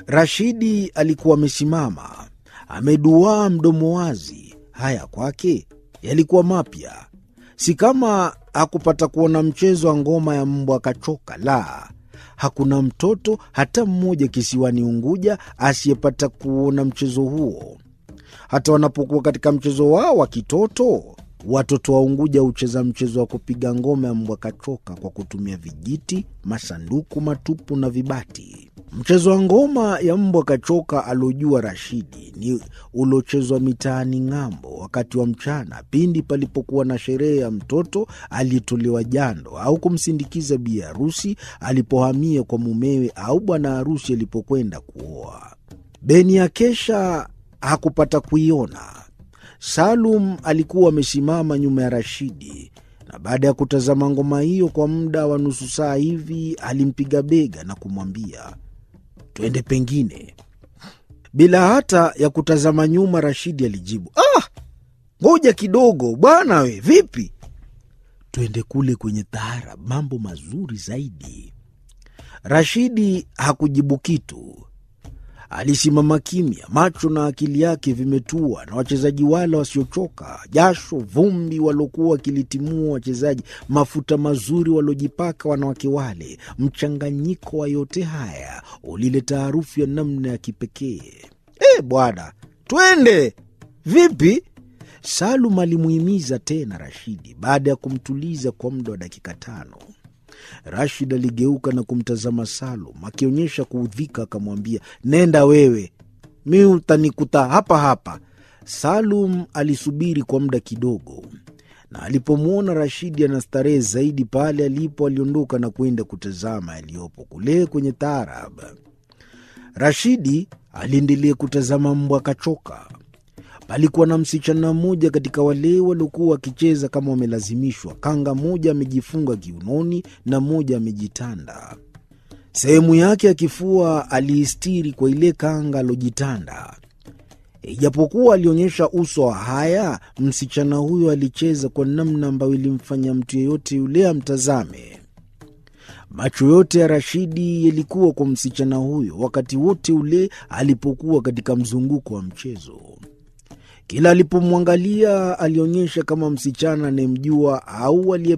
Rashidi alikuwa amesimama ameduaa, mdomo wazi. Haya kwake yalikuwa mapya, si kama hakupata kuona mchezo wa ngoma ya mbwa akachoka. La, hakuna mtoto hata mmoja kisiwani Unguja asiyepata kuona mchezo huo. Hata wanapokuwa katika mchezo wao wa kitoto, watoto wa Unguja hucheza mchezo wa kupiga ngoma ya mbwa kachoka kwa kutumia vijiti, masanduku matupu na vibati. Mchezo wa ngoma ya mbwa kachoka aliojua Rashidi ni uliochezwa mitaani ng'ambo wakati wa mchana, pindi palipokuwa na sherehe ya mtoto aliyetolewa jando au kumsindikiza bi harusi alipohamia kwa mumewe au bwana harusi alipokwenda kuoa. Beni ya kesha hakupata kuiona. Salum alikuwa amesimama nyuma ya Rashidi na baada ya kutazama ngoma hiyo kwa muda wa nusu saa hivi, alimpiga bega na kumwambia twende pengine. Bila hata ya kutazama nyuma, Rashidi alijibu, ah, ngoja kidogo bwana, we vipi? Twende kule kwenye taarab, mambo mazuri zaidi. Rashidi hakujibu kitu. Alisimama kimya, macho na akili yake vimetua na wachezaji wale wasiochoka, jasho, vumbi waliokuwa wakilitimua wachezaji, mafuta mazuri waliojipaka wanawake wale. Mchanganyiko wa yote haya ulileta harufu ya namna ya kipekee. E bwana, twende vipi? Salum alimuhimiza tena Rashidi baada ya kumtuliza kwa muda wa dakika tano. Rashid aligeuka na kumtazama Salum akionyesha kuudhika, akamwambia nenda wewe, mi utanikuta hapa hapa. Salum alisubiri kwa muda kidogo, na alipomwona Rashidi anastarehe zaidi pale alipo, aliondoka na kwenda kutazama yaliyopo kule kwenye taarab. Rashidi aliendelea kutazama mbwa kachoka. Palikuwa na msichana mmoja katika wale waliokuwa wakicheza kama wamelazimishwa. Kanga moja amejifunga kiunoni na moja amejitanda. Sehemu yake ya kifua aliistiri kwa ile kanga alojitanda. Ijapokuwa alionyesha uso wa haya, msichana huyo alicheza kwa namna ambayo ilimfanya mtu yeyote yule amtazame. Macho yote ya Rashidi yalikuwa kwa msichana huyo wakati wote ule alipokuwa katika mzunguko wa mchezo. Kila alipomwangalia alionyesha kama msichana anayemjua au aliye